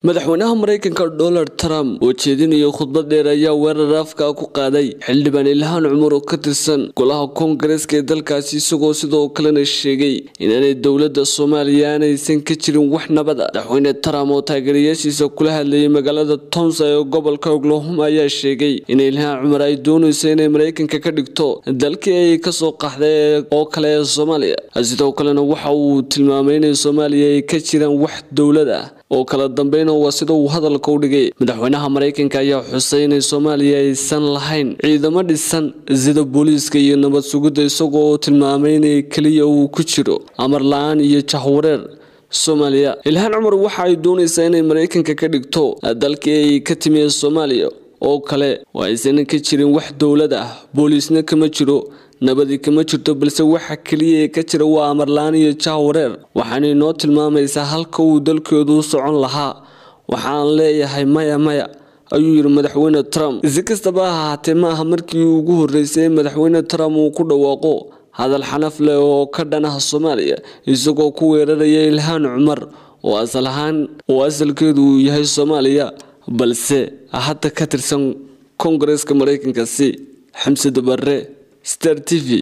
madaxweynaha mareykanka donald trump oo jeedinaya khudbad dheer ayaa weerar afka ku qaaday xildhibaan ilhaan cumar oo ka tirsan golaha koongareeska ee dalkaasi isagoo sidoo kalena sheegay inaanay dowladda soomaaliya aanaysan ka jirin wax nabada madaxweyne trump oo taageerayaashiisa kula hadlayay magaalada tomsa ee gobolka oklahoma ayaa sheegay in ilhaan cumar ay doonayso inay mareykanka ka dhigto dalkii ay kasoo qaxday oo kale ee soomaaliya sidoo kalena waxa uu tilmaamay inay soomaaliya ay ka jiraan wax dowlad ah oo kala dambeyn waa sida uu hadalka u dhigay madaxweynaha mareykanka ayaa xusay inay soomaaliya aysan lahayn ciidamo dhisan sida booliiska iyo nabad sugidda isagoo tilmaamay inay keliya uu ku jiro amar la-aan iyo jahwareer soomaaliya ilhaan cumar waxa ay doonaysaa inay mareykanka ka dhigto dalkii ay ka timi soomaaliya oo kale oo aysan ka jirin wax dowlad ah booliisna kama jiro nabadi kama jirto balse waxa keliya ee ka jira waa amarla-aan iyo jahwareer waxaana inoo tilmaamaysaa halka uu dalkeedu u socon lahaa waxaan leeyahay maya maya ayuu yidhi madaxweyne trump si kastaba ha ahaatee ma aha markii ugu horreysay madaxweyne trump uu ku dhawaaqo hadal xanaf leh oo ka dhanaha soomaaliya isagoo ku weeraraya ilhaan cumar oo asal ahaan oo asalkeedu uu yahay soomaaliya balse hadda ka tirsan koongareeska mareykankaasi xamse dabare star t v